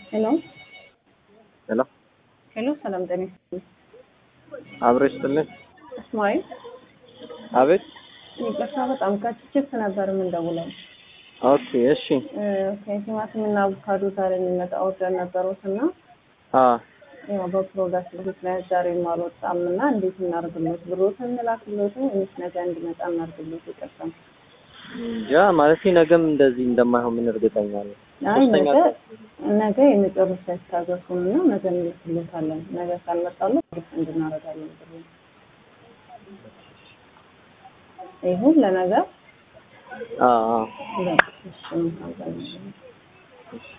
ሄሎ ሄሎ ሄሎ፣ ሰላም ጤና ይስጥልኝ። አብረሽ ጥልን እስማኤል አቤት። ይቅርታ፣ በጣም ከችፕስ ነበር የምንደውለው። ኦኬ እሺ። ቲማቲም እና አቮካዶ ዛሬ የሚመጣ ኦርደር ነበሩት እና አ ያው በፕሮዳክት ምክንያት ዛሬ አልወጣም እና እንዴት እናርግሎት? ብሮትን እንላክሎትን ወይስ ነገ እንዲመጣ እናርግሎት? ይቅርታ። ያ ማለት ነገም እንደዚህ እንደማይሆን ምን እርግጠኛ ነኝ። አይ ሶስተኛ ነገ ቀን ነገ የመጨረሻ ያስታገሱን እና ነገ እንልክሎታለን። ነገ ካልመጣለት ሪፍ እንድናረጋለን ብሎ ይሁን ለነገ አ አ በቃ እሺ፣ እንኳን